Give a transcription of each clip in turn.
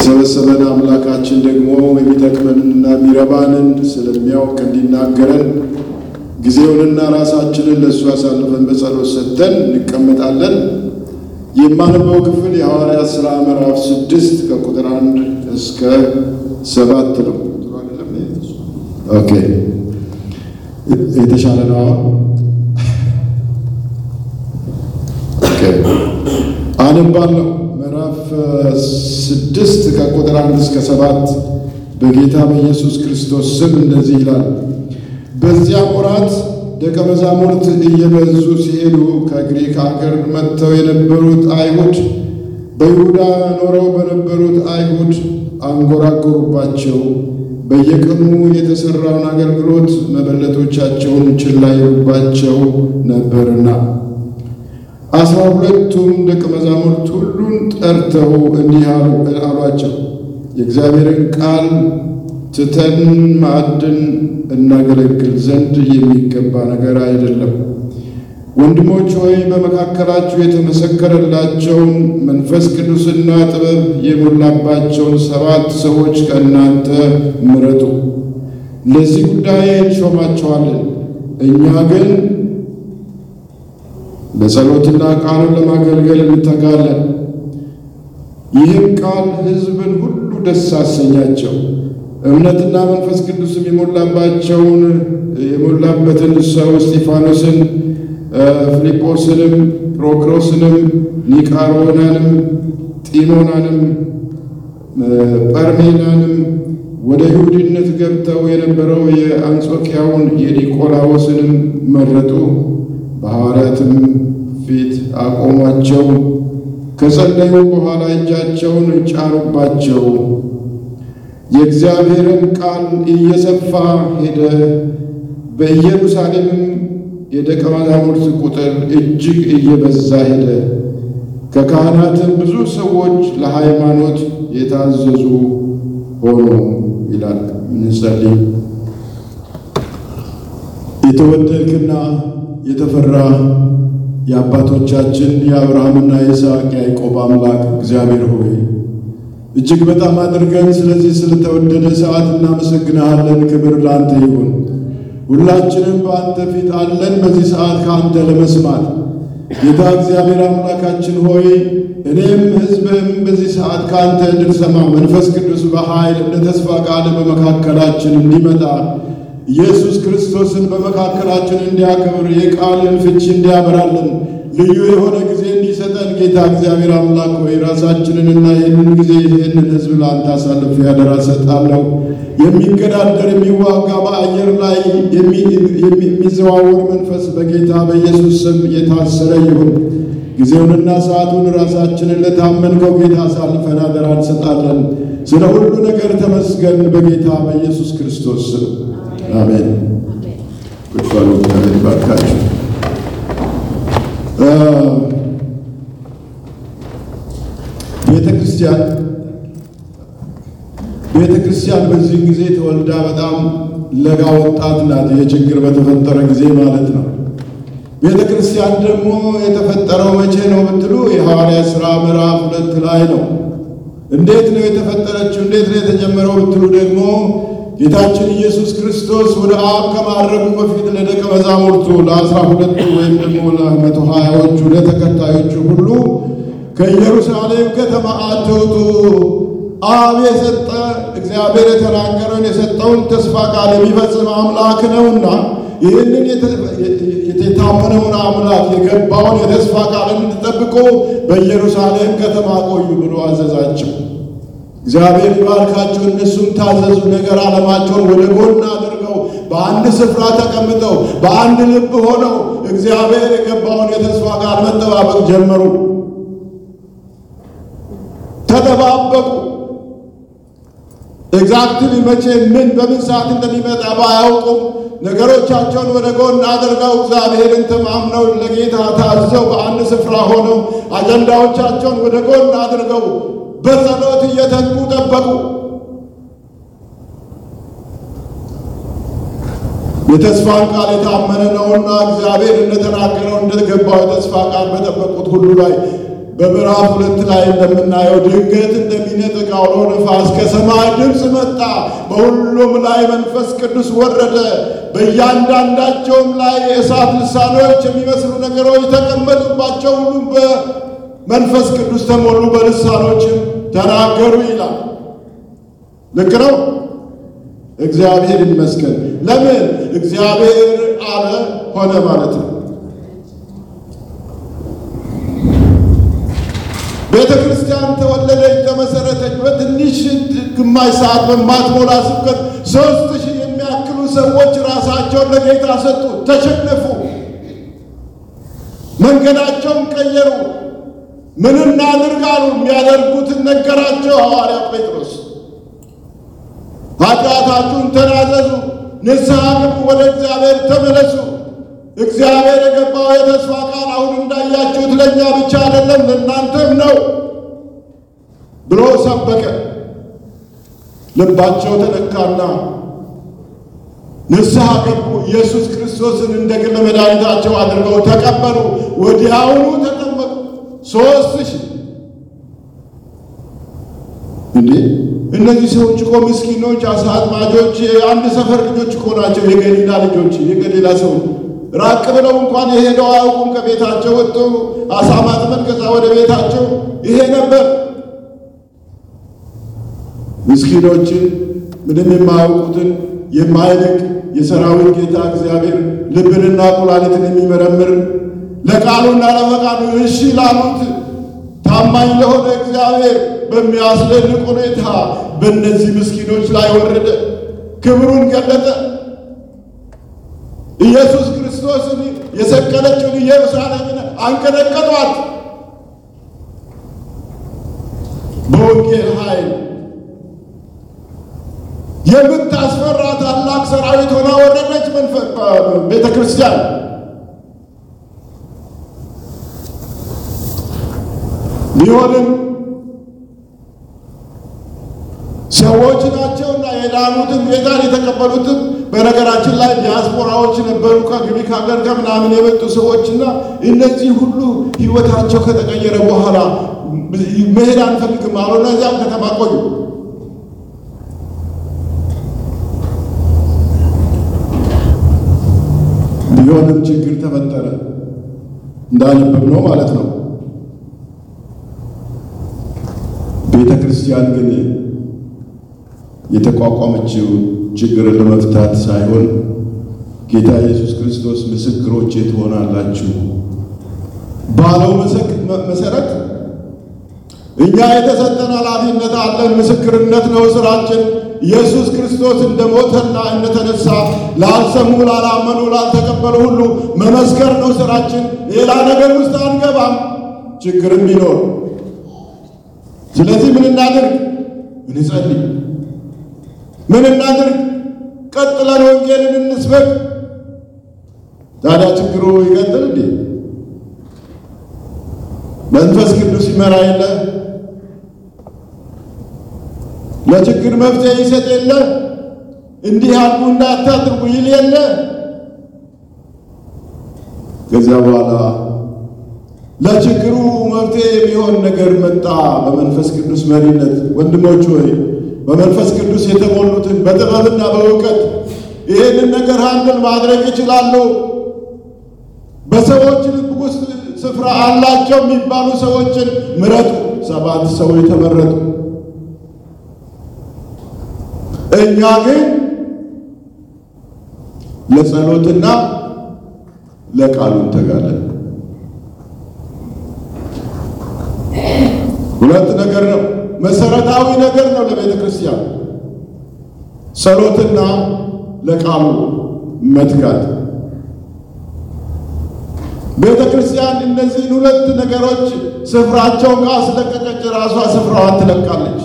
የሰበሰበን አምላካችን ደግሞ የሚጠቅመንና የሚረባንን ስለሚያውቅ እንዲናገረን ጊዜውንና ራሳችንን ለእሱ አሳልፈን በጸሎት ሰጥተን እንቀመጣለን። የማነበው ክፍል የሐዋርያት ሥራ ምዕራፍ ስድስት ከቁጥር አንድ እስከ ሰባት ነው። ኦኬ የተሻለ ነው። ኦኬ አነባለሁ። ምዕራፍ ስድስት ከቁጥር አንድ እስከ ሰባት በጌታ በኢየሱስ ክርስቶስ ስም እንደዚህ ይላል። በዚያ ወራት ደቀ መዛሙርት እየበዙ ሲሄዱ ከግሪክ አገር መጥተው የነበሩት አይሁድ በይሁዳ ኖረው በነበሩት አይሁድ አንጎራጎሩባቸው። በየቀኑ የተሠራውን አገልግሎት መበለቶቻቸውን ችላ ይሉባቸው ነበርና አስራ ሁለቱም ደቀ መዛሙርት ሁሉን ጠርተው እንዲህ አሏቸው፣ የእግዚአብሔርን ቃል ትተን ማዕድን እናገለግል ዘንድ የሚገባ ነገር አይደለም። ወንድሞች ሆይ በመካከላችሁ የተመሰከረላቸውን መንፈስ ቅዱስና ጥበብ የሞላባቸውን ሰባት ሰዎች ከእናንተ ምረጡ፣ ለዚህ ጉዳይ እንሾማቸዋለን። እኛ ግን ለጸሎትና ቃሉን ለማገልገል እንተጋለን። ይህም ቃል ሕዝብን ሁሉ ደስ አሰኛቸው። እምነትና መንፈስ ቅዱስም የሞላባቸውን የሞላበትን ሰው እስጢፋኖስን፣ ፊልጶስንም፣ ፕሮክሮስንም፣ ኒቃሮናንም፣ ጢሞናንም፣ ጳርሜናንም ወደ ይሁዲነት ገብተው የነበረው የአንጾኪያውን የኒቆላዎስንም መረጡ። በሐዋርያትም ፊት አቆሟቸው። ከጸለዩ በኋላ እጃቸውን ጫኑባቸው። የእግዚአብሔርን ቃል እየሰፋ ሄደ። በኢየሩሳሌምም የደቀ መዛሙርት ቁጥር እጅግ እየበዛ ሄደ። ከካህናትም ብዙ ሰዎች ለሃይማኖት የታዘዙ ሆኑ ይላል። እንጸልይ። የተወደድክና የተፈራ የአባቶቻችን የአብርሃምና የይስሐቅ ያዕቆብ አምላክ እግዚአብሔር ሆይ እጅግ በጣም አድርገን ስለዚህ ስለተወደደ ሰዓት እናመሰግንሃለን። ክብር ለአንተ ይሁን። ሁላችንም በአንተ ፊት አለን በዚህ ሰዓት ከአንተ ለመስማት ጌታ እግዚአብሔር አምላካችን ሆይ እኔም ሕዝብም በዚህ ሰዓት ከአንተ እንድንሰማ መንፈስ ቅዱስ በኃይል እንደ ተስፋ ቃል በመካከላችን እንዲመጣ ኢየሱስ ክርስቶስን በመካከላችን እንዲያከብር የቃልን ፍቺ እንዲያበራልን ልዩ የሆነ ጊዜ እንዲሰጠን ጌታ እግዚአብሔር አምላክ ሆይ ራሳችንንና ይህንን ጊዜ ይህንን ሕዝብ ለአንተ አሳልፌ ያደራ ሰጣለሁ። የሚገዳደር የሚዋጋ በአየር ላይ የሚዘዋወር መንፈስ በጌታ በኢየሱስ ስም የታሰረ ይሁን። ጊዜውንና ሰዓቱን ራሳችንን ለታመንከው ጌታ አሳልፈን አደራ እንሰጣለን። ስለ ሁሉ ነገር ተመስገን በጌታ በኢየሱስ ክርስቶስ ስም አሜን። ቁጭ በሉ። እግዚአብሔር ይባርካችሁ። ቤተ ክርስቲያን ቤተ ክርስቲያን በዚህ ጊዜ ተወልዳ በጣም ለጋ ወጣት ናት። የችግር በተፈጠረ ጊዜ ማለት ነው። ቤተ ክርስቲያን ደግሞ የተፈጠረው መቼ ነው ብትሉ የሐዋርያት ሥራ ምዕራፍ ሁለት ላይ ነው። እንዴት ነው የተፈጠረችው? እንዴት ነው የተጀመረው ብትሉ ደግሞ ጌታችን ኢየሱስ ክርስቶስ ወደ አብ ከማድረጉ በፊት ለደቀ መዛሙርቱ ለአስራ ሁለቱ ወይም ደግሞ ለመቶ ሀያዎቹ ለተከታዮቹ ሁሉ ከኢየሩሳሌም ከተማ አትውጡ፣ አብ የሰጠ እግዚአብሔር የተናገረውን የሰጠውን ተስፋ ቃል የሚፈጽም አምላክ ነውና ይህንን የታመነውን አምላክ የገባውን የተስፋ ቃል እንድጠብቁ በኢየሩሳሌም ከተማ ቆዩ ብሎ አዘዛቸው። እግዚአብሔር ይባርካቸው። እነሱም ታዘዙ። ነገር ዓለማቸውን ወደ ጎን አድርገው በአንድ ስፍራ ተቀምጠው በአንድ ልብ ሆነው እግዚአብሔር የገባውን የተስፋ ቃል መጠባበቅ ጀመሩ። ተጠባበቁ። ኤግዛክትሊ መቼ ምን በምን ሰዓት እንደሚመጣ ባያውቁም ነገሮቻቸውን ወደ ጎን አድርገው እግዚአብሔርን ተማምነው ለጌታ ታዘው በአንድ ስፍራ ሆነው አጀንዳዎቻቸውን ወደ ጎን አድርገው በጸሎት እየተጉ ጠበቁ። የተስፋን ቃል የታመነ ነውና እግዚአብሔር እንደተናገረው እንደገባው የተስፋ ቃል በጠበቁት ሁሉ ላይ በምዕራፍ ሁለት ላይ እንደምናየው ድንገት እንደሚነጥቅ አውሎ ነፋስ ከሰማይ ድምፅ መጣ፣ በሁሉም ላይ መንፈስ ቅዱስ ወረደ። በእያንዳንዳቸውም ላይ የእሳት ልሳኖች የሚመስሉ ነገሮች ተቀመጡባቸው። ሁሉም በመንፈስ ቅዱስ ተሞሉ፣ በልሳኖችም ተናገሩ ይላል። ልክ ነው። እግዚአብሔር ይመስገን። ለምን እግዚአብሔር አለ ሆነ ማለት ነው። ቤተ ክርስቲያን ተወለደች፣ ተመሰረተች። በትንሽ ግማሽ ሰዓት በማትሞላ ስብከት ሦስት ሺህ የሚያክሉ ሰዎች ራሳቸውን ለጌታ ሰጡ፣ ተሸነፉ፣ መንገዳቸውን ቀየሩ። ምን እናድርግ አሉ። የሚያደርጉትን ነገራቸው ሐዋርያ ጴጥሮስ። ኃጢአታችሁን ተናዘዙ፣ ንስሐ ግቡ፣ ወደ እግዚአብሔር ተመለሱ። እግዚአብሔር የገባው የተስፋ ቃል አሁን እንዳያችሁት ለእኛ ብቻ አይደለም ለእናንተም ነው ብሎ ሰበከ። ልባቸው ተነካና ንስሐ ገቡ። ኢየሱስ ክርስቶስን እንደ ግል መድኃኒታቸው አድርገው ተቀበሉ። ወዲያውኑ ተጠመቁ። ሦስት ሺህ እንዴ! እነዚህ ሰዎች እኮ ምስኪኖች፣ አሳ አጥማጆች፣ የአንድ ሰፈር ልጆች እኮ ናቸው። የገሊላ ልጆች፣ የገሊላ ሰዎች ራቅ ብለው እንኳን የሄደው አያውቁም። ከቤታቸው ወጡ አሳ ማጥመድ፣ ከዛ ወደ ቤታቸው ይሄ ነበር። ምስኪኖችን ምንም የማያውቁትን የማይልቅ የሰራዊት ጌታ እግዚአብሔር ልብንና ኩላሊትን የሚመረምር ለቃሉና ለፈቃዱ እሺ ላሉት ታማኝ ለሆነ እግዚአብሔር በሚያስደንቅ ሁኔታ በእነዚህ ምስኪኖች ላይ ወረደ፣ ክብሩን ገለጠ። ኢየሱስ ክርስቶስን የሰቀለችውን ኢየሩሳሌምን አንቀጠቀጧት። በወንጌል ኃይል የምታስፈራ ታላቅ ሰራዊት ሆና ወረደች። ቤተ ክርስቲያን ቢሆንም ሰዎች ናቸውና የዳኑትን ጌታን የተቀበሉትን በነገራችን ላይ ዲያስፖራዎች ነበሩ። ከግሪክ ሀገር ከምናምን የመጡ ሰዎችና እነዚህ ሁሉ ሕይወታቸው ከተቀየረ በኋላ መሄድ አንፈልግም አሉና እዚያም ከተማ ቆዩ። ቢሆንም ችግር ተፈጠረ። እንዳነበብ ነው ማለት ነው። ቤተ ክርስቲያን ግን የተቋቋመችው ችግርን ለመፍታት ሳይሆን ጌታ ኢየሱስ ክርስቶስ ምስክሮቼ ትሆናላችሁ ባለው መሰረት እኛ የተሰጠን ኃላፊነት አለን። ምስክርነት ነው ስራችን። ኢየሱስ ክርስቶስ እንደ ሞተና እንደተነሳ ላልሰሙ፣ ላላመኑ፣ ላልተቀበሉ ሁሉ መመስከር ነው ስራችን። ሌላ ነገር ውስጥ አንገባም፣ ችግርም ቢኖር። ስለዚህ ምን እናድርግ? እንጸልይ። ምን እናድርግ? ቀጥለን ወንጌልን እንስበክ። ታዲያ ችግሩ ይቀጥል እንዴ? መንፈስ ቅዱስ ይመራ የለ? ለችግር መፍትሄ ይሰጥ የለ? እንዲህ አድርጉ እንዳታድርጉ ይል የለ? ከዚያ በኋላ ለችግሩ መፍትሄ የሚሆን ነገር መጣ በመንፈስ ቅዱስ መሪነት። ወንድሞች ሆይ በመንፈስ ቅዱስ የተሞሉትን በጥበብና በእውቀት ይህንን ነገር አንድን ማድረግ ይችላሉ። በሰዎች ልብ ውስጥ ስፍራ አላቸው የሚባሉ ሰዎችን ምረጡ። ሰባት ሰዎች ተመረጡ። እኛ ግን ለጸሎትና ለቃሉ እንተጋለን። ሁለት ነገር ነው፣ መሰረታዊ ነገር ነው ለቤተ ክርስቲያን ጸሎትና ለቃሉ መትጋት። ቤተ ክርስቲያን እነዚህን ሁለት ነገሮች ስፍራቸውን ካስለቀቀች ራሷ ስፍራዋን ትለቃለች።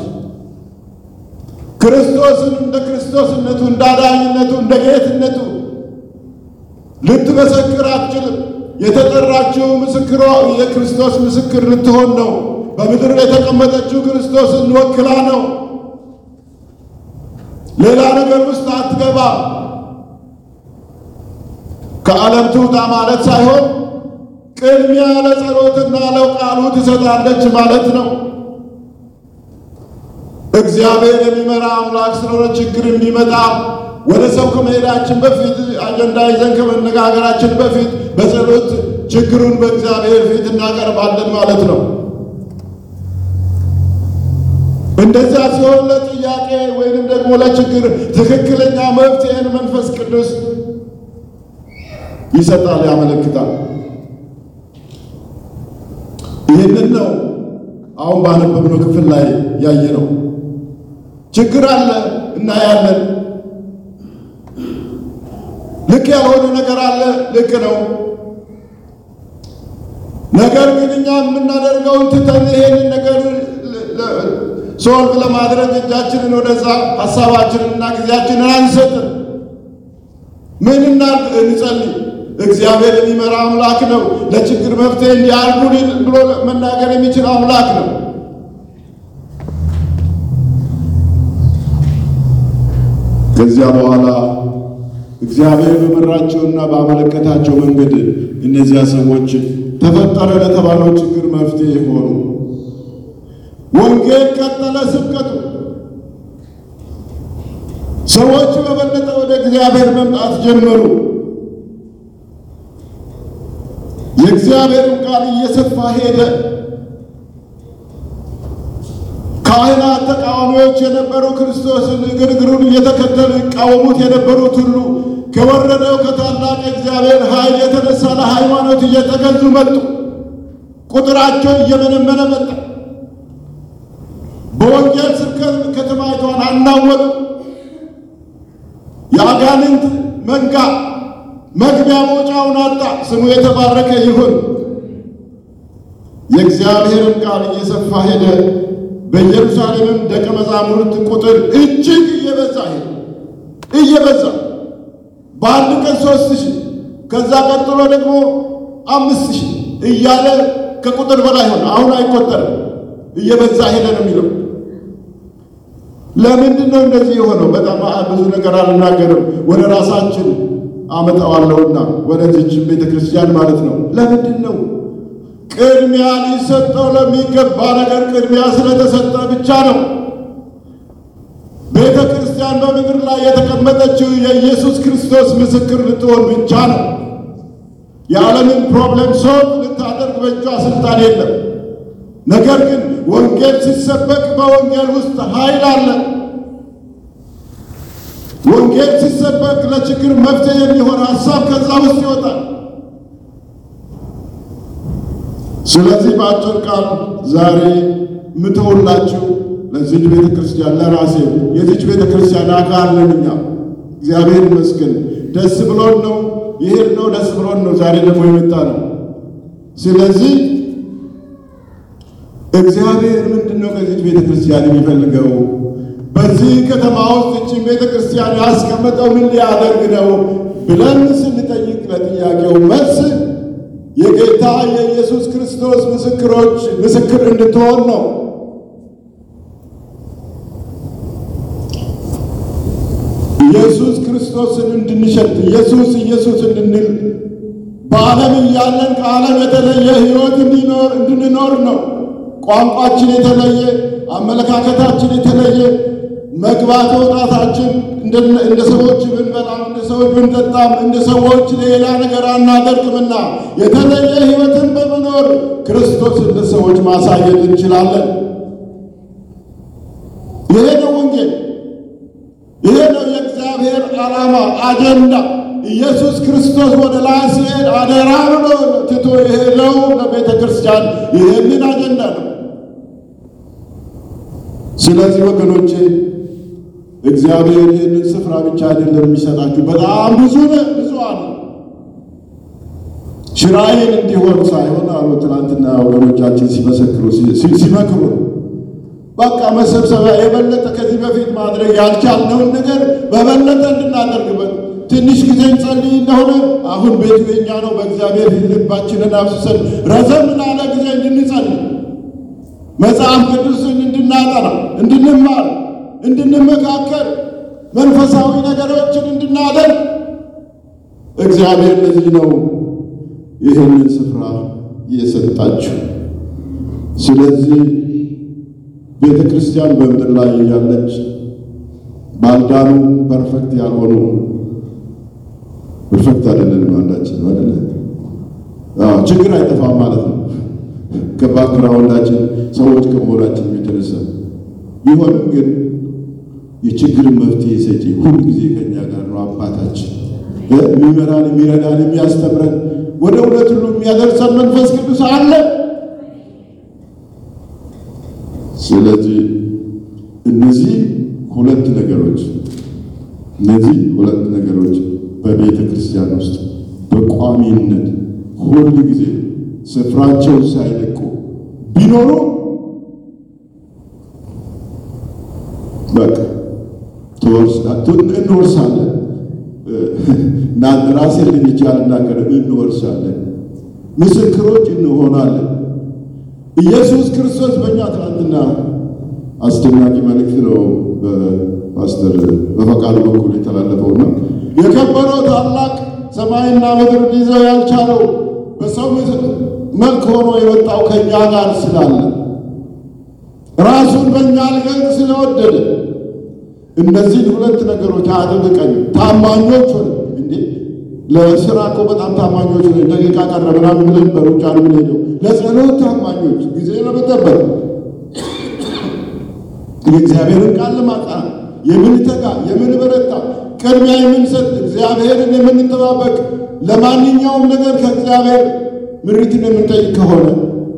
ክርስቶስን እንደ ክርስቶስነቱ እንደ አዳኝነቱ እንደ ጌትነቱ ልትመሰክር አትችልም። የተጠራችው ምስክሯ የክርስቶስ ምስክር ልትሆን ነው። በምድር የተቀመጠችው ክርስቶስን ወክላ ነው። ሌላ ነገር ውስጥ አትገባም። ከዓለም ትውጣ ማለት ሳይሆን ቅድሚያ ለጸሎትና ለቃሉ ትሰጣለች ማለት ነው። እግዚአብሔር የሚመራ አምላክ ስለሆነ ችግር የሚመጣ ወደ ሰው ከመሄዳችን በፊት አጀንዳ ይዘን ከመነጋገራችን በፊት በጸሎት ችግሩን በእግዚአብሔር ፊት እናቀርባለን ማለት ነው። እንደዚያ ሲሆን ለጥያቄ ወይንም ደግሞ ለችግር ትክክለኛ መፍትሄን መንፈስ ቅዱስ ይሰጣል፣ ያመለክታል። ይህንን ነው አሁን ባነበብነው ክፍል ላይ ያየ ነው። ችግር አለ እናያለን። ልክ ያልሆነ ነገር አለ፣ ልክ ነው። ነገር ግን እኛ የምናደርገውን ትተን ይሄንን ነገር ሶልቭ ለማድረግ እጃችንን ወደዛ ሀሳባችንንና ጊዜያችንን አንሰጥም። ምን እናድርግ? እንጸልይ። እግዚአብሔር የሚመራ አምላክ ነው። ለችግር መፍትሄ እንዲያርጉልን ብሎ መናገር የሚችል አምላክ ነው። ከዚያ በኋላ እግዚአብሔር በመራቸውና ባመለከታቸው መንገድ እነዚያ ሰዎች ተፈጠረ ለተባለው ችግር መፍትሄ ሆኑ። ወንጌል ቀጠለ ስብከቱ። ሰዎች በበለጠ ወደ እግዚአብሔር መምጣት ጀመሩ። የእግዚአብሔርም ቃል እየሰፋ ሄደ። ካህናት ተቃዋሚዎች የነበሩ ክርስቶስን ግርግሩን እየተከተሉ ይቃወሙት የነበሩት ሁሉ ከወረደው ከታላቅ እግዚአብሔር ኃይል የተነሳ ለሃይማኖት እየተገዙ መጡ። ቁጥራቸው እየመነመነ መጣ። በወንጌል ስብከት ከተማይቷን አናወጡ። የአጋንንት መንጋ መግቢያ መውጫውን አጣ። ስሙ የተባረከ ይሁን። የእግዚአብሔርን ቃል እየሰፋ ሄደ። በኢየሩሳሌምም ደቀ መዛሙርት ቁጥር እጅግ እየበዛ ሄደ። እየበዛ በአንድ ቀን ሦስት ሺህ ከዛ ቀጥሎ ደግሞ አምስት ሺህ እያለ ከቁጥር በላይ ሆነ። አሁን አይቆጠርም። እየበዛ ሄደ ነው የሚለው። ለምንድን ነው እንደዚህ የሆነው? በጣም ብዙ ነገር አልናገርም፣ ወደ ራሳችን አመጣዋለሁና ወደዚህችን ቤተ ክርስቲያን ማለት ነው። ለምንድን ነው ቅድሚያ ሊሰጠው ለሚገባ ነገር ቅድሚያ ስለተሰጠ ብቻ ነው። ቤተ ክርስቲያን በምድር ላይ የተቀመጠችው የኢየሱስ ክርስቶስ ምስክር ልትሆን ብቻ ነው። የዓለምን ፕሮብሌም ሶልቭ ልታደርግ በእጇ ስልጣን የለም። ነገር ግን ወንጌል ሲሰበክ በወንጌል ውስጥ ኃይል አለ። ወንጌል ሲሰበክ ለችግር መፍትሄ የሚሆን ሀሳብ ከዛ ውስጥ ይወጣል። ስለዚህ በአጭር ቃል ዛሬ ምተውላችሁ ለዚች ቤተ ክርስቲያን ለራሴ የዚች ቤተ ክርስቲያን አካል ነን እኛ። እግዚአብሔር ይመስገን ደስ ብሎን ነው ይሄድ ነው ደስ ብሎን ነው ዛሬ ደግሞ የመጣ ነው። ስለዚህ እግዚአብሔር ምንድን ነው ከዚች ቤተ ክርስቲያን የሚፈልገው? በዚህ ከተማ ውስጥ እችን ቤተ ክርስቲያን ያስቀመጠው ምን ሊያደርግ ነው ብለን ስንጠይቅ ለጥያቄው መልስ የጌታ የኢየሱስ ክርስቶስ ምስክሮች ምስክር እንድትሆን ነው። ኢየሱስ ክርስቶስን እንድንሸት ኢየሱስ ኢየሱስ እንድንል በዓለም እያለን ከዓለም የተለየ ሕይወት እንዲኖር እንድንኖር ነው። ቋንቋችን የተለየ፣ አመለካከታችን የተለየ፣ መግባት መውጣታችን እንደ ሰዎች ብንበላም እንደ ሰዎች ብንጠጣም እንደ ሰዎች ሌላ ነገር አናደርግምና የተለየ ሕይወትን በመኖር ክርስቶስን ለሰዎች ማሳየት እንችላለን። ይሄ ነው ወንጌል። ይሄ ነው የእግዚአብሔር ዓላማ አጀንዳ። ኢየሱስ ክርስቶስ ወደ ላይ ሲሄድ አደራ ብሎ ትቶ የሄደው ለቤተ ክርስቲያን ይህንን አጀንዳ ነው። ስለዚህ ወገኖቼ እግዚአብሔር ይህንን ስፍራ ብቻ አይደለም የሚሰጣችሁ፣ በጣም ብዙ ብዙ አለ። ሽራይን እንዲሆን ሳይሆን አሉ ትናንትና ወገኖቻችን ሲመሰክሩ ሲመክሩ በቃ መሰብሰቢያ የበለጠ ከዚህ በፊት ማድረግ ያልቻልነውን ነገር በበለጠ እንድናደርግበት ትንሽ ጊዜ እንጸልይ እንደሆነ አሁን ቤቱ የኛ ነው። በእግዚአብሔር ፊት ልባችንን አፍስሰን ረዘም ላለ ጊዜ እንድንጸልይ መጽሐፍ ቅዱስን እንድናጠና፣ እንድንማር፣ እንድንመካከር መንፈሳዊ ነገሮችን እንድናደርግ እግዚአብሔር ለዚህ ነው ይህንን ስፍራ የሰጣችሁ። ስለዚህ ቤተ ክርስቲያን በምድር ላይ ያለች ባልዳኑ ፐርፌክት ያልሆኑ ፐርፌክት አይደለንም አንዳችን አይደለ? አዎ ችግር አይጠፋም ማለት ነው። ከባክግራውንዳችን ሰዎች ከመሆናችን የተነሳ ቢሆንም ግን የችግር መፍትሄ ሰጪ ሁል ጊዜ ከኛ ጋር ነው። አባታችን የሚመራን የሚረዳን፣ የሚያስተምረን ወደ እውነት ሁሉ የሚያደርሰን መንፈስ ቅዱስ አለ። ስለዚህ እነዚህ ሁለት ነገሮች እነዚህ ሁለት ነገሮች በቤተ ክርስቲያን ውስጥ በቋሚነት ሁል ጊዜ ስፍራቸው ሳይለቁ ቢኖሩ በቃ እንወርሳለን። ራሴን ልንቻ ልናገር እንወርሳለን፣ ምስክሮች እንሆናለን። ኢየሱስ ክርስቶስ በእኛ ትናንትና አስደናቂ መልእክት ነው በፓስተር በፈቃዱ በኩል የተላለፈውና የከበረው ታላቅ ሰማይና ምድር ሊይዘው ያልቻለው በሰው መልክ ሆኖ የወጣው ከእኛ ጋር ስላለ ራሱን በእኛ ሊገልጥ ስለወደደ እነዚህን ሁለት ነገሮች አጥብቀን ታማኞች ሆነ እንዴ ለስራ እኮ በጣም ታማኞች ሆነ ደቂቃ ቀረ ምናምን ብለን በሩጫ ነው የምንሄደው። ለጸሎት ታማኞች ጊዜ ለመጠበቅ የእግዚአብሔርን ቃል ለማጥናት የምንተጋ የምንበረታ ቅድሚያ የምንሰጥ እግዚአብሔርን የምንጠባበቅ ለማንኛውም ነገር ከእግዚአብሔር ምሪትን የምንጠይቅ ከሆነ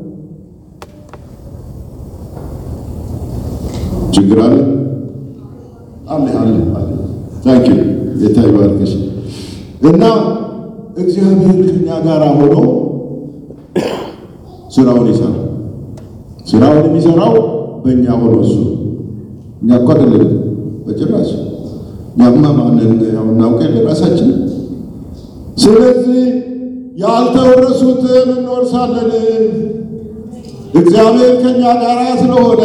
ችግር አለ አለ አለ አለ። ታንኪ ጌታ ይባርክሽ። እና እግዚአብሔር ከኛ ጋር ሆኖ ስራውን ይሰራል። ስራውን የሚሰራው በእኛ ሆኖ እሱ እኛ እኮ አይደለም በጭራሽ እኛማ ማንን ያው እናውቅ የለ ራሳችን። ስለዚህ ያልተወረሱትን እንወርሳለን። እግዚአብሔር ከኛ ጋር ስለሆነ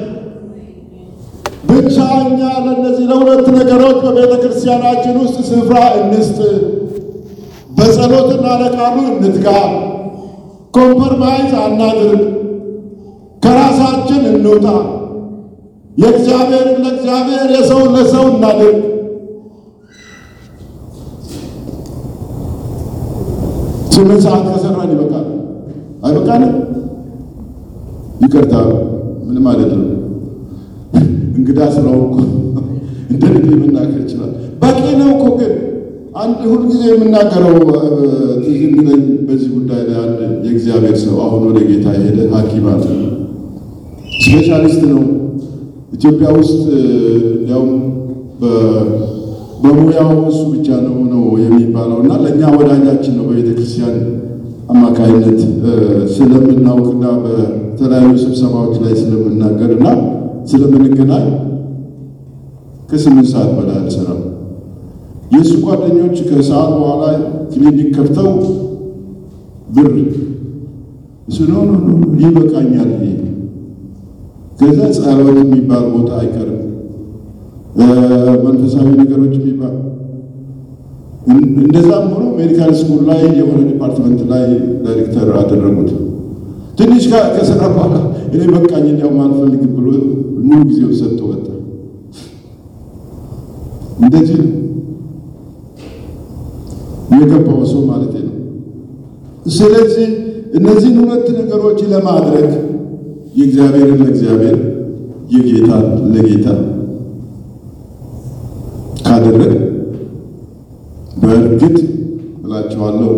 ብቻ እኛ ለእነዚህ ለሁለት ነገሮች በቤተ ክርስቲያናችን ውስጥ ስፍራ እንስጥ። በጸሎትና ለቃሉ እንትጋ። ኮምፐርማይዝ አናድርግ። ከራሳችን እንውጣ። የእግዚአብሔርን ለእግዚአብሔር የሰውን ለሰው እናድርግ። ስምንት ሰዓት ከሰራን ይበቃል አይበቃንም? ይቅርታ ምን ማለት ነው? እንግዳ ስለሆንኩ እንደ ልቤ መናገር ይችላል። በቂ ነው እኮ ግን አንድ ሁልጊዜ የምናገረው ትዝ የሚለኝ በዚህ ጉዳይ ላይ አንድ የእግዚአብሔር ሰው አሁን ወደ ጌታ የሄደ ሐኪም አለ። ስፔሻሊስት ነው። ኢትዮጵያ ውስጥ እንዲያውም በሙያው እሱ ብቻ ነው ነው የሚባለው እና ለእኛ ወዳጃችን ነው በቤተ ክርስቲያን አማካይነት ስለምናውቅና በተለያዩ ስብሰባዎች ላይ ስለምናገር እና ስለምንገናኝ ከስምንት ሰዓት በላይ አልሰራም። የእሱ ጓደኞች ከሰዓት በኋላ ክሊኒክ ከፍተው ብር እሱ ነው ነው ይበቃኛል። ይሄ ከዛ ጸሎት የሚባል ቦታ አይቀርም፣ መንፈሳዊ ነገሮች የሚባል እንደዛም ሆኖ ሜዲካል ስኩል ላይ የሆነ ዲፓርትመንት ላይ ዳይሬክተር አደረጉት። ትንሽ ከስራ በኋላ እኔ በቃኝ እንዲያውም አልፈልግም ብሎ ሙሉ ጊዜው ሰጥቶ ወጣ። እንደዚህ ነው የገባው ሰው ማለት ነው። ስለዚህ እነዚህን ሁለት ነገሮች ለማድረግ የእግዚአብሔርን ለእግዚአብሔር የጌታን ለጌታ ካደረግ በእርግጥ እላቸዋለሁ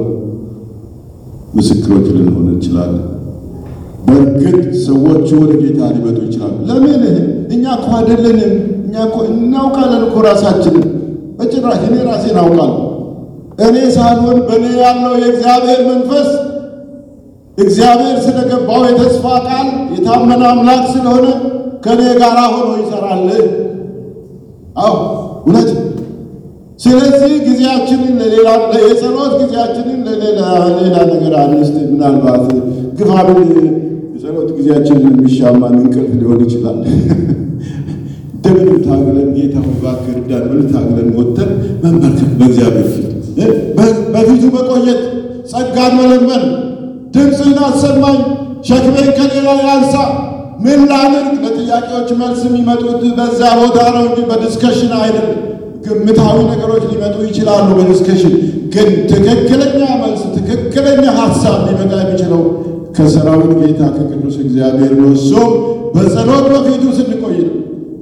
ምስክሮች ልንሆን እንችላለን። በእርግጥ ሰዎች ወደ ጌታ ሊመጡ ይችላሉ። ለምን? እኛ እኮ አይደለንም። እኛ እኮ እናውቃለን እኮ ራሳችንን። በጭራሽ እኔ ራሴን አውቃለሁ። እኔ ሳልሆን በእኔ ያለው የእግዚአብሔር መንፈስ እግዚአብሔር ስለገባው የተስፋ ቃል የታመነ አምላክ ስለሆነ ከእኔ ጋር ሆኖ ይሰራል። አዎ እውነት። ስለዚህ ጊዜያችንን ለሌላ የጸሎት ጊዜያችንን ለሌላ ሌላ ነገር አንስት። ምናልባት ግፋብን የጸሎት ጊዜያችንን የሚሻማን እንቅልፍ ሊሆን ይችላል። እንደምን ታግለን ጌታ ሆይ እባክህ እርዳን ብለን ታግለን ወጥተን መንበርከክ በእግዚአብሔር ፊት በፊቱ መቆየት ጸጋን መለመን፣ ድምፅህን አሰማኝ፣ ሸክሜን ከሌላ ያንሳ፣ ምን ላድርግ? ለጥያቄዎች መልስ የሚመጡት በዛ ቦታ ነው እንጂ በዲስከሽን አይደለም። ግምታዊ ነገሮች ሊመጡ ይችላሉ በዲስከሽን ግን ትክክለኛ መልስ ትክክለኛ ሀሳብ ሊመጣ የሚችለው ከሰራዊት ጌታ ከቅዱስ እግዚአብሔር ነው። እሱም በጸሎት በፊቱ ስንቆይ ነው።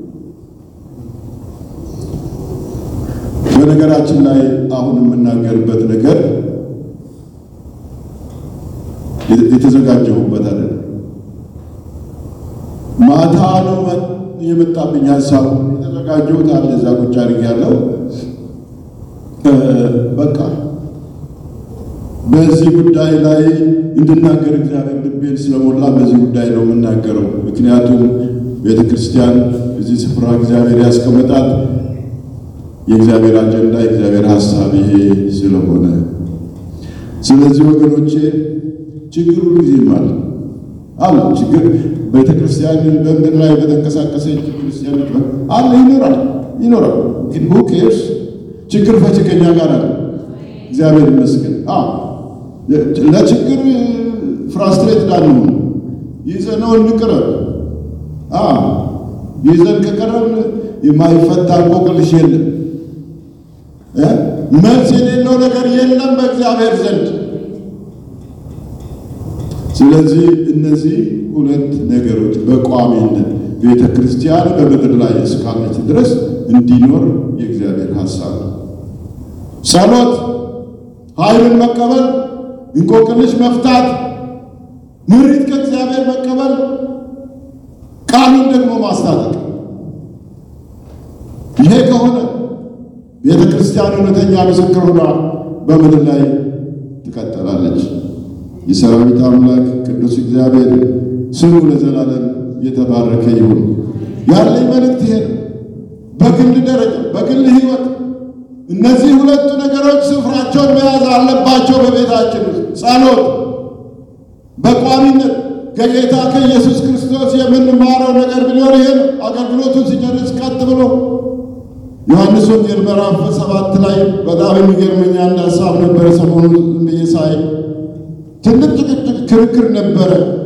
በነገራችን ላይ አሁን የምናገርበት ነገር የተዘጋጀሁበት አይደለም። ማታ ነው የመጣብኝ ሀሳብ የተዘጋጀሁት አለ እዛ ቁጭ አድርጌያለሁ። በቃ በዚህ ጉዳይ ላይ እንድናገር እግዚአብሔር ልቤን ስለሞላ በዚህ ጉዳይ ነው የምናገረው። ምክንያቱም ቤተ ክርስቲያን እዚህ ስፍራ እግዚአብሔር ያስቀመጣት የእግዚአብሔር አጀንዳ የእግዚአብሔር ሀሳብ ይሄ ስለሆነ፣ ስለዚህ ወገኖቼ ችግር ሁሉ ጊዜም አለ አለ ችግር ቤተ ክርስቲያን በምድር ላይ በተንቀሳቀሰች ክርስቲያን አለ ይኖራል ይኖራል። ግን ሁ ኬርስ ችግር ፈቺ ከእኛ ጋር አለ። እግዚአብሔር ይመስገን። ለችግር ፍራስትሬት ዳንሆን ይዘነው እንቅረብ። ይዘን ከቀረብን የማይፈታ እንቆቅልሽ የለም፣ መልስ የሌለው ነገር የለም በእግዚአብሔር ዘንድ። ስለዚህ እነዚህ ሁለት ነገሮች በቋሚነት ቤተ ክርስቲያን በምድር ላይ እስካለች ድረስ እንዲኖር የእግዚአብሔር ሀሳብ ነው። ጸሎት፣ ኃይልን መቀበል፣ እንቆቅልሽ መፍታት፣ ምሪት ከእግዚአብሔር መቀበል፣ ቃሉን ደግሞ ማስታጠቅ። ይሄ ከሆነ ቤተ ክርስቲያን እውነተኛ ምስክር ሆና በምድር ላይ ትቀጥላለች። የሰራዊት አምላክ ቅዱስ እግዚአብሔር ስሙ ለዘላለም የተባረከ ይሁን። ያለኝ መልእክት ይሄ ነው። በግል ደረጃ በግል ሕይወት እነዚህ ሁለቱ ነገሮች ስፍራቸውን መያዝ አለባቸው በቤታችን ውስጥ። ጸሎት በቋሚነት ከጌታ ከኢየሱስ ክርስቶስ የምንማረው ነገር ቢኖር ይሄ ነው። አገልግሎቱን ሲጨርስ ቀጥ ብሎ ዮሐንስ ወንጌል ምዕራፍ ሰባት ላይ በጣም የሚገርመኝ አንድ ሀሳብ ነበረ። ሰሞኑን ብዬ ሳይ ትልቅ ጭቅጭቅ ክርክር ነበረ።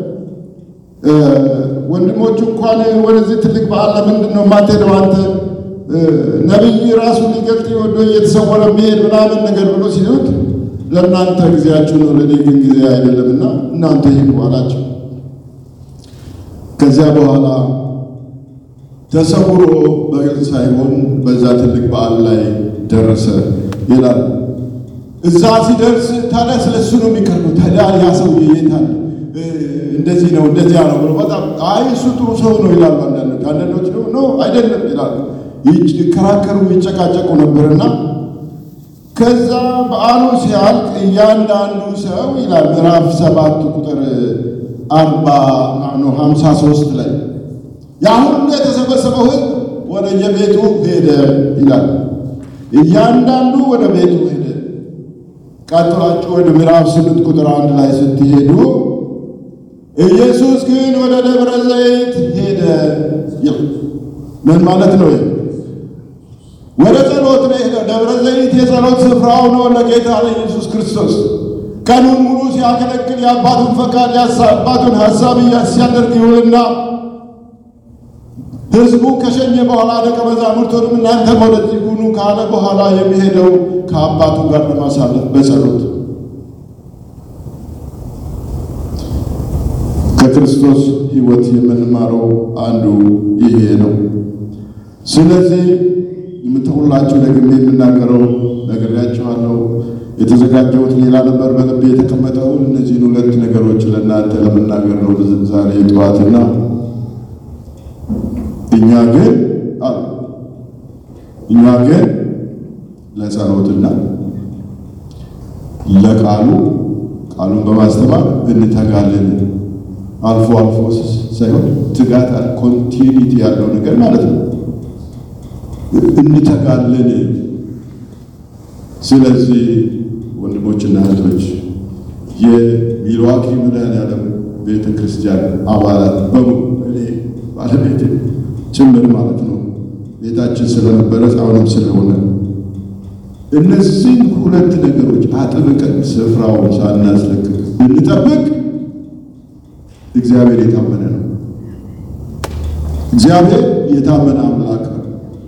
ወንድሞቹ እንኳን ወደዚህ ትልቅ በዓል ለምንድን ነው የማትሄደው አንተ ነቢይ ራሱ ሊገልጥ ወዶ እየተሰወረ የሚሄድ ምናምን ነገር ብሎ ሲሉት ለእናንተ ጊዜያችሁ ነው፣ ለእኔ ግን ጊዜ አይደለምና እናንተ ሂዱ አላቸው። ከዚያ በኋላ ተሰውሮ በግልጽ ሳይሆን በዛ ትልቅ በዓል ላይ ደረሰ ይላል። እዛ ሲደርስ ታዲያ ስለሱ ነው የሚቀርበው። ታዲያ ያ ሰውዬ የት አለ? እንደዚህ ነው እንደዚያ ነው ብሎ በጣም አይ እሱ ጥሩ ሰው ነው ይላሉ አንዳንዶች። አንዳንዶች ደግሞ ነው አይደለም ይላሉ። ይከራከሩ ይጨቃጨቁ ነበርና ከዛ በዓሉ ሲያልቅ እያንዳንዱ ሰው ይላል ምዕራፍ ሰባት ቁጥር አርባ ነው ሀምሳ ሶስት ላይ ያ ሁሉ የተሰበሰበው ሕዝብ ወደ የቤቱ ሄደ ይላል። እያንዳንዱ ወደ ቤቱ ሄደ። ቀጥላችሁ ወደ ምዕራፍ ስምንት ቁጥር አንድ ላይ ስትሄዱ ኢየሱስ ግን ወደ ደብረ ዘይት ሄደ። ምን ማለት ነው? ወደ ጸሎት ነው ሄደ። ደብረ ዘይት የጸሎት ስፍራው ነው ለጌታ ለኢየሱስ ክርስቶስ። ቀኑን ሙሉ ሲያገለግል የአባቱን ፈቃድ የአባቱን ሀሳብ ሲያደርግ ይውልና ሕዝቡ ከሸኘ በኋላ ደቀ መዛሙርቱንም እናንተም ወደዚህ ሁኑ ካለ በኋላ የሚሄደው ከአባቱ ጋር ለማሳለፍ በጸሎት ከክርስቶስ ሕይወት የምንማረው አንዱ ይሄ ነው። ስለዚህ የምትሁላችሁ ደግሜ የምናገረው ነግሬያችኋለሁ። የተዘጋጀሁት ሌላ ነበር በልቤ የተቀመጠው እነዚህን ሁለት ነገሮች ለእናንተ ለመናገር ነው ዛሬ ጠዋትና እኛ ግን አሉ እኛ ግን ለጸሎትና ለቃሉ ቃሉን በማስተማር እንተጋለን። አልፎ አልፎ ሳይሆን ትጋት ኮንቲኒቲ ያለው ነገር ማለት ነው። እንተጋለን። ስለዚህ ወንድሞችና እህቶች የሚልዋኪ መድኃኔዓለም ቤተ ክርስቲያን አባላት በሙሉ እኔ ባለቤት ጭምር ማለት ነው ቤታችን ስለነበረ አሁንም ስለሆነ እነዚህን ሁለት ነገሮች አጥብቀን ስፍራውን ሳናስለቅቅ ብንጠብቅ እግዚአብሔር የታመነ ነው። እግዚአብሔር የታመነ አምላክ ነው።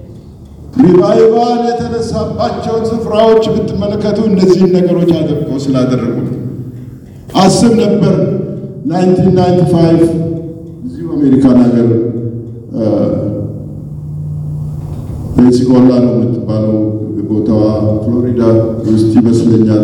ሪቫይቫል የተነሳባቸውን ስፍራዎች ብትመለከቱ እነዚህን ነገሮች አጥብቀው ስላደረጉ አስብ ነበር 1995 እዚሁ አሜሪካን ሀገር ፔንሲኮላ ነው የምትባለው ቦታዋ ፍሎሪዳ ውስጥ ይመስለኛል።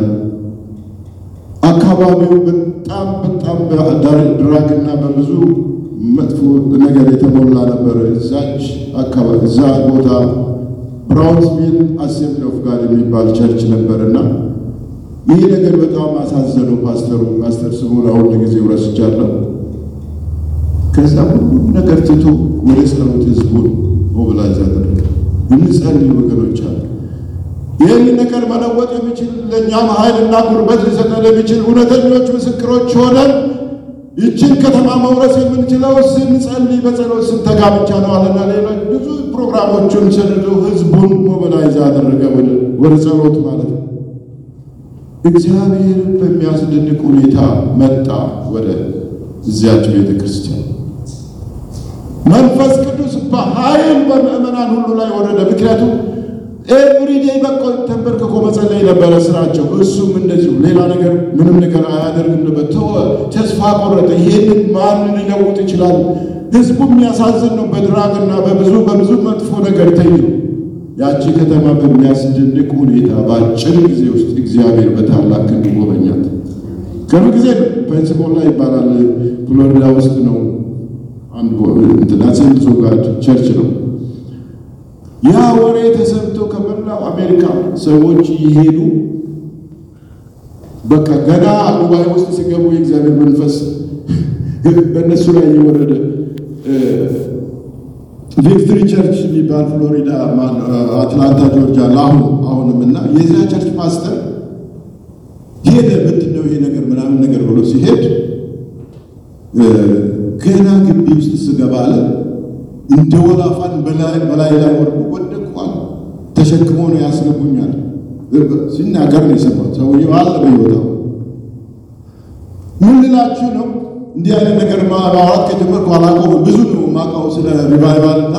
አካባቢው በጣም በጣም ድራግና በብዙ መጥፎ ነገር የተሞላ ነበር። እዛች አካባቢ እዛ ቦታ ብራውንስቪል አሴምብሊ ኦፍ ጋድ የሚባል ቸርች ነበርና ይህ ነገር በጣም አሳዘነው ፓስተሩ። ፓስተር ስሙን አሁን ለጊዜው ረስቻለሁ። ከዛ ሁሉ ነገር ትቶ ወደ ጸሎት ህዝቡን ሞብላይዝ አደረገ። እንጸልይ ወገኖች አሉ። ይህን ነገር መለወጥ የሚችል ለእኛም ኃይልና ጉልበት ሊሰጠን የሚችል እውነተኞች ምስክሮች ሆነን ይችን ከተማ መውረስ የምንችለው ስንጸልይ በጸሎት ስንተጋ ብቻ ነው አለና ሌሎች ብዙ ፕሮግራሞቹን ሰንዶ ህዝቡን ሞቢላይዝ አደረገ ወደ ጸሎት ማለት ነው። እግዚአብሔር በሚያስደንቅ ሁኔታ መጣ ወደ እዚያች ቤተ ክርስቲያን። መንፈስ ቅዱስ በኃይል በምእመናን ሁሉ ላይ ወረደ። ምክንያቱም ኤቭሪዴይ በቆ ተንበርክኮ መጸለይ ነበረ ስራቸው። እሱም እንደዚሁ ሌላ ነገር ምንም ነገር አያደርግም ነበር። ተወ፣ ተስፋ ቆረጠ። ይሄንን ማን ሊለውጥ ይችላል? ህዝቡ የሚያሳዝን ነው። በድራግና በብዙ በብዙ መጥፎ ነገር ተይዞ ያቺ ከተማ በሚያስደንቅ ሁኔታ በአጭር ጊዜ ውስጥ እግዚአብሔር በታላቅ ክንድ ጎበኛት። ቅርብ ጊዜ ፔንስኮላ ይባላል ፍሎሪዳ ውስጥ ነው። አንድ አሴምብሊ ኦፍ ጋድ ቸርች ነው። ያ ወሬ ተሰምቶ ከመላው አሜሪካ ሰዎች ይሄዱ። በቃ ገና ጉባኤ ውስጥ ሲገቡ የእግዚአብሔር መንፈስ በእነሱ ላይ የወረደ ቪክትሪ ቸርች የሚባል ፍሎሪዳ አትላንታ ጆርጂያ ለአሁን አሁንም እና የዚያ ቸርች ፓስተር ሄደ። ምንድን ነው ይሄ ነገር ምናምን ነገር ብሎ ሲሄድ ገና ግቢ ውስጥ ስገባ አለ እንደ ወላፋን በላይ ላይ ወርዱ ወደቅኳል። ተሸክሞ ነው ያስገቡኛል ሲናገር ነው የሰማሁት። ሰውዬው አለ በሕይወታው ምን ልላችሁ ነው? እንዲህ አይነት ነገር ማውራት ከጀመርኩ አላቆምም። ብዙ ነው የማውቀው ስለ ሪቫይቫል እና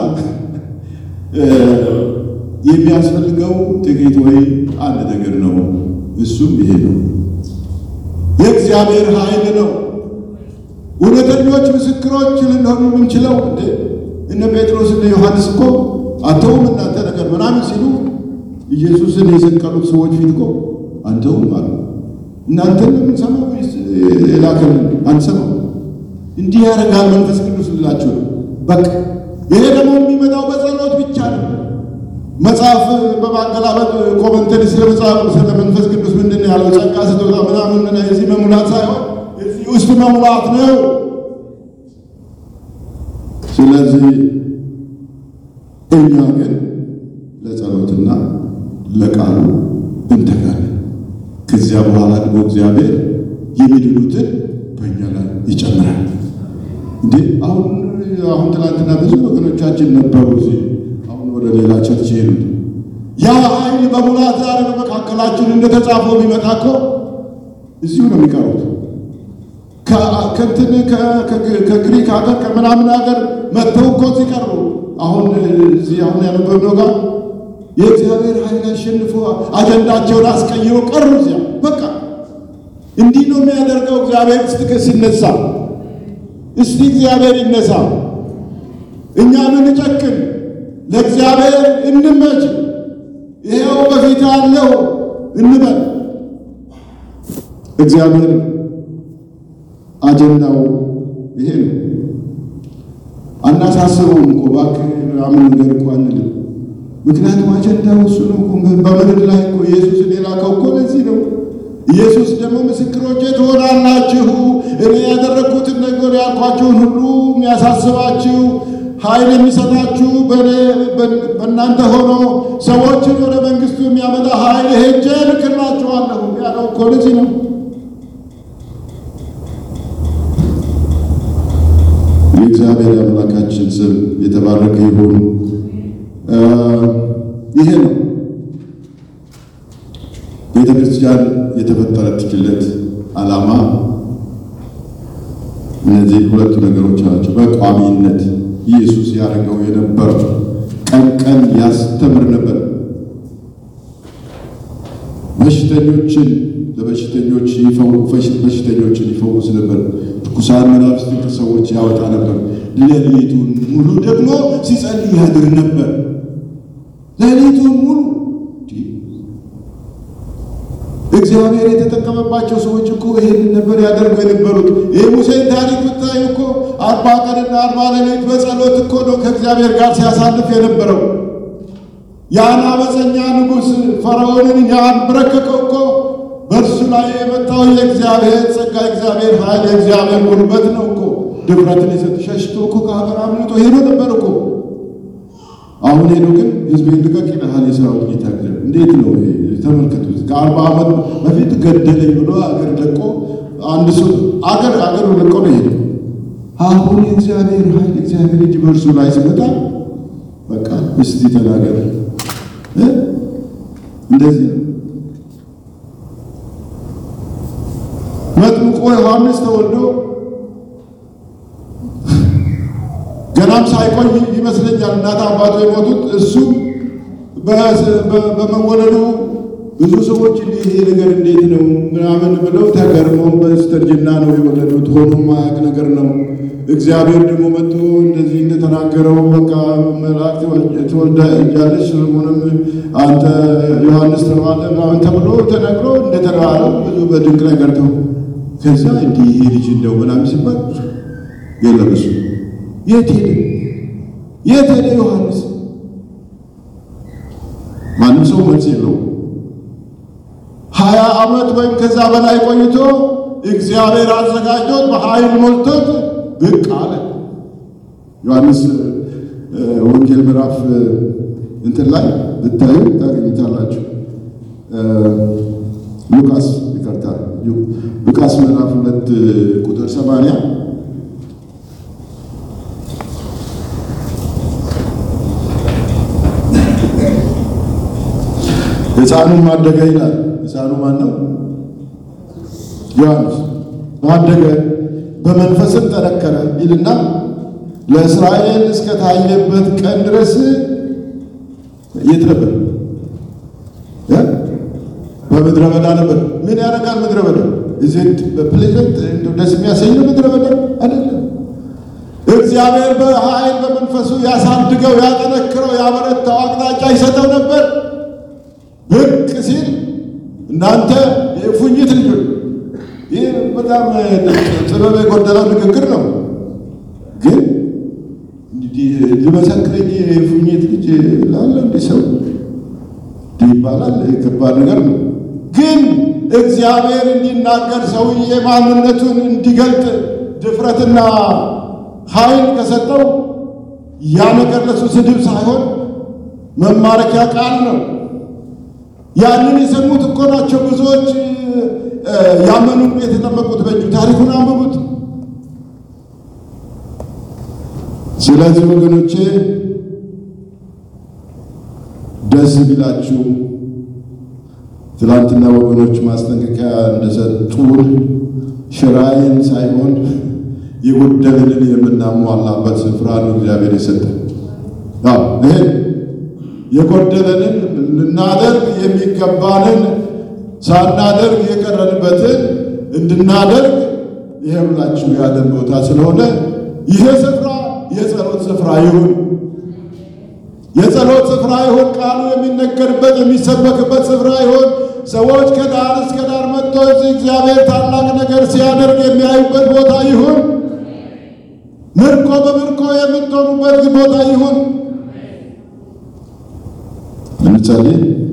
የሚያስፈልገው ጥቂት ወይ አንድ ነገር ነው። እሱም ይሄ ነው፣ የእግዚአብሔር ኃይል ነው። እውነተኞች ምስክሮች ልንሆን የምንችለው እንደ እነ ጴጥሮስ እነ ዮሐንስ እኮ አተውም እናንተ ነገር ምናምን ሲሉ ኢየሱስን የሰቀሉት ሰዎች ፊት እኮ አንተውም አሉ። እናንተን የምንሰማው ወይስ የላከልን አንሰማው? እንዲህ ያደርጋል መንፈስ ቅዱስ ልላችሁ ነው። በቃ ይሄ ደግሞ የሚመጣው በጸሎት ብቻ ነው። መጽሐፍ በማገላበጥ ኮመንተሪ ስለ መጽሐፍ ስለ መንፈስ ቅዱስ ምንድን ነው ያለው ጸጋ ስጦታ ምናምን የዚህ መሙላት ሳይሆን እዚህ ውስጥ መሙላት ነው። ስለዚህ እኛ ግን ለጸሎትና ለቃሉ እንተጋለን። ከዚያ በኋላ ደግሞ እግዚአብሔር የሚድኑትን በእኛ ላይ ይጨምራል። እንዴ አሁን አሁን ትናንትና ብዙ ወገኖቻችን ነበሩ እዚህ አሁን ወደ ሌላ ቸርች ሄዱት። ያ ኃይል በሙላት ዛሬ በመካከላችን እንደተጻፈው ቢመጣ እኮ እዚሁ ነው የሚቀሩት። ከእንትን ከግሪክ ሀገር ከምናምን ሀገር መጥተው እኮ እዚህ ቀሩ። አሁን እዚህ አሁን ያነበብነው ጋር የእግዚአብሔር ኃይል አሸንፎ አጀንዳቸውን አስቀይሮ ቀሩ እዚያ። በቃ እንዲህ ነው የሚያደርገው እግዚአብሔር ስትክ ሲነሳ። እስቲ እግዚአብሔር ይነሳ፣ እኛ ምን ጨክን፣ ለእግዚአብሔር እንመች፣ ይሄው በፊት አለው እንበል። እግዚአብሔር አጀንዳው ይሄ ነው። አናሳስበውም እኮ እባክህ ምናምን ነገር እኮ አንልም። ምክንያቱም አጀንዳው እሱ ነው። በምድር ላይ እኮ ኢየሱስን የላከው እኮ ለዚህ ነው። ኢየሱስ ደግሞ ምስክሮቼ ትሆናላችሁ፣ እኔ ያደረግኩትን ነገር ያልኳችሁን ሁሉ የሚያሳስባችሁ ኃይል የሚሰጣችሁ በእናንተ ሆኖ ሰዎችን ወደ መንግሥቱ የሚያመጣ ኃይል ሄጄ እልክላችኋለሁ ያለው እኮ ለዚህ ነው። የእግዚአብሔር አምላካችን ስም የተባረከ ይሁን። ይሄ ነው ክርስቲያን የተፈጠረችለት ዓላማ እነዚህ ሁለቱ ነገሮች ናቸው። በቋሚነት ኢየሱስ ያደርገው የነበረው ቀን ቀን ያስተምር ነበር። በሽተኞችን ለበሽተኞች በሽተኞችን ይፈውስ ነበር። ርኩሳን መናፍስትን ከሰዎች ያወጣ ነበር። ሌሊቱን ሙሉ ደግሞ ሲጸልይ ያድር ነበር። ሌሊቱን ሙሉ እግዚአብሔር የተጠቀመባቸው ሰዎች እኮ ይሄንን ነበር ያደርጉ የነበሩት። ይህ ሙሴን ታሪክ ብታዩ እኮ አርባ ቀንና አርባ ሌሊት በጸሎት እኮ ነው ከእግዚአብሔር ጋር ሲያሳልፍ የነበረው። ያን አመፀኛ ንጉሥ ፈርዖንን ያንበረከከው እኮ በእርሱ ላይ የመጣው የእግዚአብሔር ጸጋ፣ የእግዚአብሔር ኃይል፣ የእግዚአብሔር ጉልበት ነው እኮ ድፍረትን የሰጥ ሸሽቶ እኮ ከሀገር አምልጦ ሄዶ ነበር እኮ። አሁን ሄዶ ግን ሕዝቤን ልቀቅ ይልሃል የሰራዊት ጌታ እግዚአብሔር። እንዴት ነው ተመልከቱት። ከአርባ ዓመት በፊት ገደለኝ ብሎ አገር ለቆ አንድ ሰው አገር አገሩ ለቆ ነው ሄደው። አሁን የእግዚአብሔር ኃይል የእግዚአብሔር እጅ በእርሱ ላይ ሲመጣ በቃ እስቲ ተናገር እንደዚህ ነው። መጥምቆ ዮሐንስ ተወልዶ ገናም ሳይቆይ ይመስለኛል እናት አባቱ የሞቱት እሱ በመወለዱ ብዙ ሰዎች ይሄ ነገር እንዴት ነው ምናምን ብለው ተገርመው በስተርጅና ነው የወለዱት። ሆኖ ማያውቅ ነገር ነው። እግዚአብሔር ደግሞ መጥቶ እንደዚህ እንደተናገረው በቃ መልአክ ትወልጃለሽ፣ ስለሆነም አንተ ዮሐንስ ተባለ ምናምን ተብሎ ተነግሮ እንደተባለው ብዙ በድንቅ ነገር ተው። ከዛ እንዲህ ይሄ ልጅ እንደው ምናምን ሲባል የለም እሱ የት ሄደ? የት ሄደ ዮሐንስ? ማንም ሰው መልስ የለውም። ሀያ ዓመት ወይም ከዛ በላይ ቆይቶ እግዚአብሔር አዘጋጆት በኃይል ሞልቶት ብቅ አለ። ዮሐንስ ወንጌል ምዕራፍ እንትን ላይ ብታዩ ታገኙታላችሁ። ሉቃስ ይቅርታ፣ ሉቃስ ምዕራፍ ሁለት ቁጥር ሰማንያ ሕፃኑም አደገ ይላል። ሕፃኑ ማን ነው? ዮሐንስ ባደገ በመንፈስም ጠነከረ ይልና ለእስራኤል እስከ ታየበት ቀን ድረስ የት ነበር? በምድረ በዳ ነበር። ምን ያደርጋል ምድረ በዳ? እዚህት በፕሌዘንት ደስ የሚያሰኝ ምድረ በዳ አይደለም። እግዚአብሔር በኃይል በመንፈሱ ያሳድገው፣ ያጠነክረው፣ ያበረታው፣ አቅጣጫ ይሰጠው ነበር። ብቅ ሲል እናንተ የእፉኝት ልጆች ይህ በጣም ጥበብ የጎደለው ንግግር ነው። ግን ሊመሰክረኝ የእፉኝት ልጅ ላለ እንዲ ሰው ይባላል። ከባድ ነገር ነው። ግን እግዚአብሔር እንዲናገር ሰውዬ ማንነቱን እንዲገልጥ ድፍረትና ኃይል ከሰጠው ያ ነገር ለሱ ስድብ ሳይሆን መማረኪያ ቃል ነው። ያንን የሰሙት እኮ ናቸው ብዙዎች ያመኑ የተጠመቁት በእጁ። ታሪኩን አንብቡት። ስለዚህ ወገኖቼ ደስ ቢላችሁ ትላንትና ወገኖች ማስጠንቀቂያ እንደሰጡን ሽራይን ሳይሆን የጎደልንን የምናሟላበት ስፍራ ነው እግዚአብሔር የሰጠን። ይሄ የጎደለንን ልናደርግ የሚገባንን ሳናደርግ የቀረንበትን እንድናደርግ ይሄ ሁላችሁ ያለን ቦታ ስለሆነ ይሄ ስፍራ የጸሎት ስፍራ ይሁን፣ የጸሎት ስፍራ ይሁን። ቃሉ የሚነገርበት የሚሰበክበት ስፍራ ይሁን። ሰዎች ከዳር እስከ ዳር መጥቶ እዚህ እግዚአብሔር ታላቅ ነገር ሲያደርግ የሚያዩበት ቦታ ይሁን። ምርኮ በምርኮ የምትሆኑበት ቦታ ይሁን። እንጸልይ።